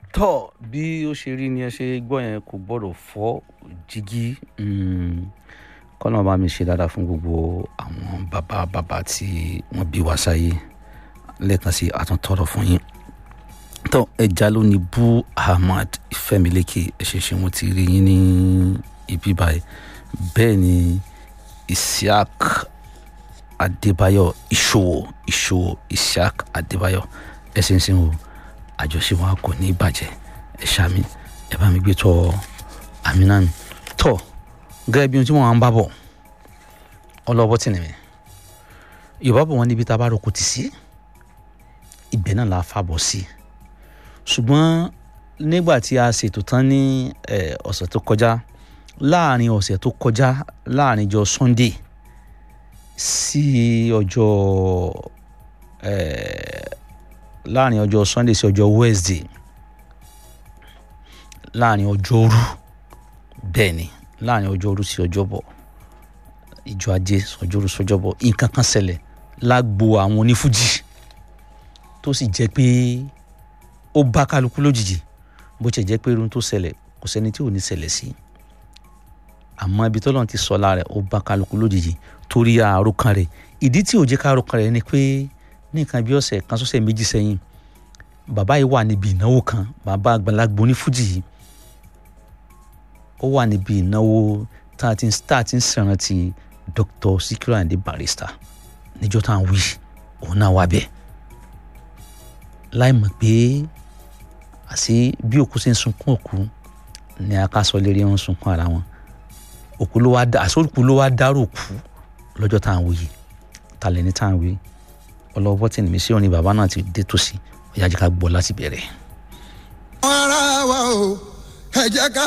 tọ́ bí ó ṣe rí ni ẹ ṣe gbọ́ yẹn kò gbọ́dọ̀ fọ́ jígí kọ́nà bá mi ṣe dáadáa fún gbogbo àwọn bàbá bàbá tí wọ́n bí wá sáyé lẹ́ẹ̀kan sí àtúntọ́rọ̀ fún yín tọ́ ẹja ló ní bú ahmad ìfẹ́milẹ́kẹ̀ ẹ ṣe ṣe wọ́n ti rí yín ní ibi báyìí bẹ́ẹ̀ ni isiaq adébáyọ̀ ìṣòwò ìṣòwò isiaq adébáyọ̀ ẹ ṣe ń sìn o àjọṣe wa kò ní bàjẹ́ ẹ ṣàmì ẹ bá mi gbé tọ àmì náà mi tọ gẹ́gẹ́ bí ohun tí wọ́n ń bá bọ̀ ọlọ́bọ̀ tì ní mi yorùbá bọ̀ wọ́n níbi tá a bá roko tì sí ibẹ̀ náà la fa bọ̀ sí ṣùgbọ́n nígbà tí a ṣètò tán ní ọ̀sẹ̀ tó kọjá láàrin ọ̀sẹ̀ tó kọjá láàrin ọjọ́ sunday sí ọjọ́ láàrin ọjọ́ sunday sí ọjọ́ wednesday láàrin ọjọ́rú bẹ́ẹ̀ ni láàrin ọjọ́rú sí ọjọ́bọ̀ ìjọ ajé ọjọ́rú sọjọ́bọ̀ nǹkan kan ṣẹlẹ̀ lágbo àwọn onífújì tó sì jẹ́ pé ó bá kálukú lójijì bó ṣe jẹ́ pé irun tó ṣẹlẹ̀ kò sẹ́ni tí ò ní ṣẹlẹ̀ sí àmọ́ ibi tọ́lọ́run ti sọ lára ó bá kálukú lójijì torí àròkàn rẹ̀ ìdí tí ò jẹ́ ká àròkàn rẹ̀ ni pé ní nǹkan bí ọ̀sẹ̀ kan sọ́sẹ̀ méjì sẹ́yìn bàbá yìí wà níbi ìnáwó kan bàbá àgbàlagbà onífújì yìí ó wà níbi ìnáwó tá a ti tá a ti ń ṣèrántí Dr. Sikiru Ayinde Barrister níjọ́ tá à ń wí òun náà wà bẹ́ẹ̀ láì mọ̀ pé àṣé bí òkú ṣe ń sunkún òkú ni akásọ lérí wọn sunkún ara wọn òkú ló wá dá àṣé òkú ló wá dárò òkú lọ́jọ́ tá à ń wí yìí talẹ̀ ní tá à ń wí ọlọ́wọ́ tí nìmí sí òní bàbá náà ti dé tòsí ó yá jẹ́ ká gbọ́ láti bẹ̀rẹ̀. ara wa o ẹ jẹ́ ká